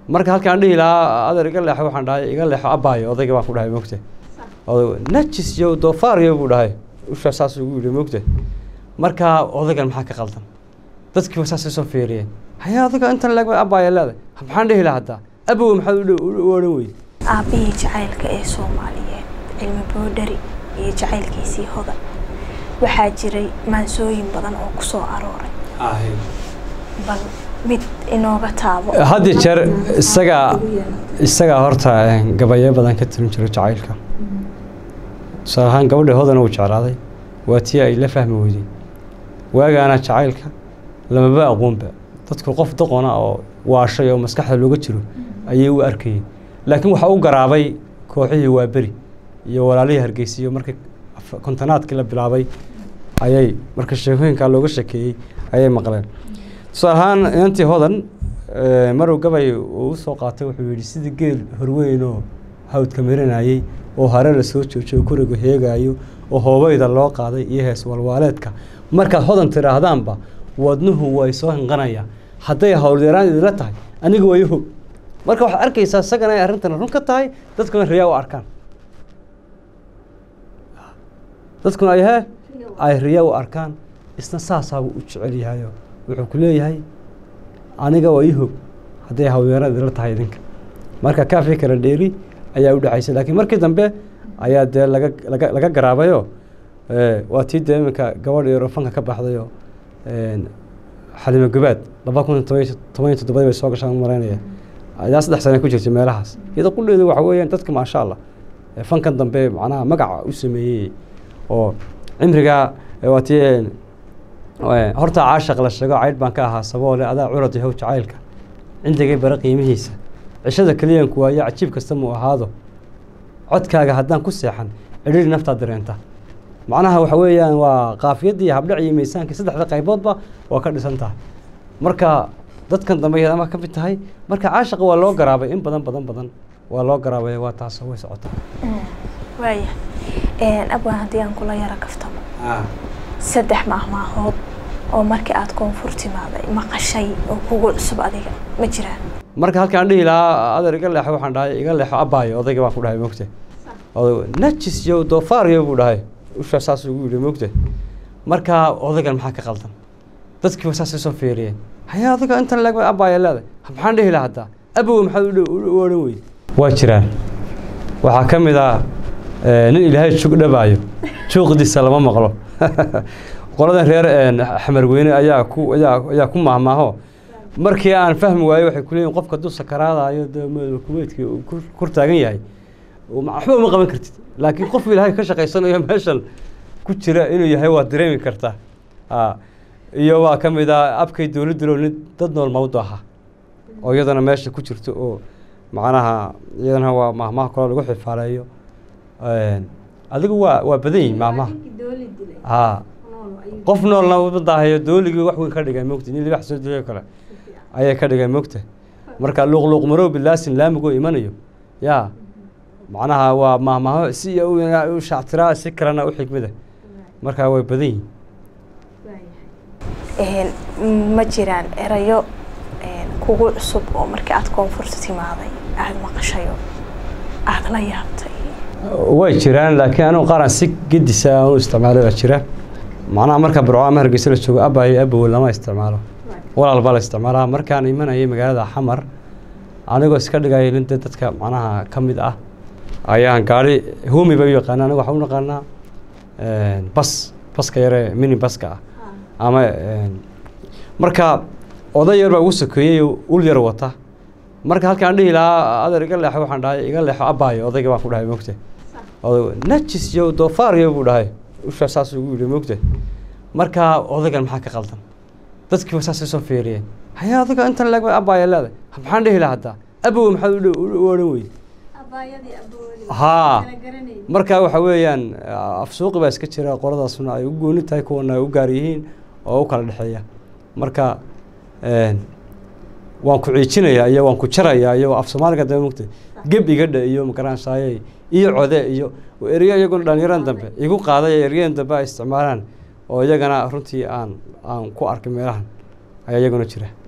marka halkaan dhihi lahaa adeer iga leexo waxaan dhahay iga leexo abaayo odayga baan ku dhahay mogte oday najis iyo doofaaryo buu dhahay ushaa saas ugu yidhi mogte marka odaygan maxaa ka qaldan dadkiiba saasay soo fiiriyeen haya adiga intan leeg abaaya leedahay maxaan dhihi lahaa haddaa abowe maxaad u odhan weyde aabbihii jacaylka ee soomaaliyeed cilmi boodhari iyo jacaylkiisii hodan waxaa jiray maansooyin badan oo ku soo arooray bal mid inooga taabo had iyo jeer isagaa isagaa horta gabayo badan ka tirin jiro jacaylka tusaale ahaan gabadha hodan uu jeclaaday waa tii ay la fahmi weydey waagaana jacaylka lamaba aqoonba dadku qof doqona oo waashay oo maskaxda looga jiro ayay u arkayeen laakiin waxaa u garaabay kooxihii waaberi iyo walaalihii hargeysiyo markii kontonaadkii la bilaabay ayay marka sheekooyinkaa looga shekeeyey ayay maqleen tusaale ahaan inantii hodan marow gabay uu usoo qaatay wuxuu yidhi sidii geel horweyn oo hawdka marinayey oo hare la soo joojiyo kuriga heegaayo oo hoobayda loo qaaday iyo hees walwaaleedka markaad hodan tidhaahdaanba wadnuhu way soo hinqanayaa hadday howlyaraan idinla tahay aniga waa yaho marka waxaad arkaysaa isagana ay arrintan run ka tahay dadkuna riyaa u arkaan dadkuna ay hee ay riyaa u arkaan isna saasaabuu u jecel yahayo wuxuu ku leeyahay aniga waa ihog hadday hawlyaraan idinla tahay idinka marka kaafi kala dheeri ayaa u dhexaysay laakiin markii dambe ayaa dee laga laga laga garaabayoo waa tii dee iminka gabadh iyo rofanka ka baxdayoo xalimo gubaad laba kun toban toban iyo toddobadii bay soo gashaan maraynaya ayaa saddex sane ku jirtay meelahaas iyada qulheedu waxa weeyaan dadka maasha allah fankan dambe macnaha magaca u sameeyey oo cimrigaa waa tii horta caashaq la sheego caydh baan ka ahaa saboole adaa curad yahow jacaylka cindigay bara qiimihiisa cishada keliyanku waayo cajiib kasta muu ahaado codkaaga haddaan ku seexan cidhiri naftaad dareenta macnaha waxa weeyaan waa qaafiyadii habdhac iyo miisaankii saddexda qayboodba waa ka dhisan tahay marka dadkan dambe ama ka mid tahay marka caashaqa waa loo garaabay in badan badan badan waa loo garaabay waa taas way socotaa waaya abwaan haddii aan kula yaro kaftamo saddex maahmaahood oo markii aada koonfur timaaday maqashay oo kugu cusub adiga ma jiraan marka halkaan dhihi lahaa adeer iga leexo waxaan dhahay iga leexo abaayo odayga baan ku dhahay mogte oday najis iyo doofaaryo buu dhahay ushaa saas ugu yidhi mogte marka odaygan maxaa ka qaldan dadkiiba saasay soo fiiriyeen haya adiga intan leeg abaaya leedahay maxaan dhihi lahaa haddaa abowe maxaad u odhan weyde waa jiraan waxaa ka mid ah nin ilaahay jug dhabaayo juuqdiisa lama maqlo qoladan reer xamarweyne ayaa ku ayaa ayaa ku maahmaaho markii aan fahmi waayo waxay ku leeyihin qofka hadduu sakaraadayo kuweydkii kor taagan yahay waxba uma qaban kartid laakiin qof ilaahay ka shaqaysanayo meeshan ku jira inuu yahay waad dareemi kartaa iyo waa ka mid ah abkay dowladdulo nin dad nool mawdu ahaa oo iyadana meesha ku jirto oo macnaha iyadana waa maahmaha kaloo lagu xifaaleeyo adigu waa waa badan yihin maahmaha ha qof noolna madaahayo dooligii wax weyn ka dhigay mogta nin libax soo dilay kale ayay ka dhigay mogta marka luuqluuq marow bilaasin laamigoo imanayo yaa macnaha waa maahmaaho si u shactiraa si kalena u xigmida marka way badan yihiin ma jiraan erayo kugu cusub oo markii aada koonfurta timaaday aada maqashayo aada la yaabtay way jiraan laakiin anigu qaaraan si gedisa aan u isticmaalay baa jira macnaha marka burco ama hargeysa la joogo abayo abowe lama isticmaalo walaal baa la isticmaalaa markaan imanayay magaalada xamar anigoo iska dhigaya nin dee dadka macnaha ka mid ah ayaan gaari humi bay u yaqaana aniga waxaan u naqaanaa bas baska yare mini baska ah ama marka oday yar baa ugu sokeeyey ul yar wata marka halkaan dhihi lahaa adeer iga leexo waxaan dhahay iga leexo abaayo odayga baan ku dhahay mogte oday najis iyo doofaaryo buu dhahay ushaa saas ugu yidhi mogte marka odaygan maxaa ka qaldan dadkiiba saasay soo fiiriyeen haya adiga intan leeg abaaya leedahay maxaan dhihi lahaa haddaa abowe maxaad u odhan weyde haa marka waxa weeyaan afsuuqi baa iska jira qoladaasuna ay u gooni tahay kuwana ay u gaar yihiin oo u kala dhexeeya marka waan ku ciijinayaa iyo waan ku jarayaa iyo af soomaaliga dambe mugta geb igadha iyo magaransaayey iyo code iyo eryo iyaguna dhallinyaran dambe igu qaaday eryadan dambe ay isticmaalaan oo iyagana runtii aan aan ku arkay meelahan ayaa iyaguna jira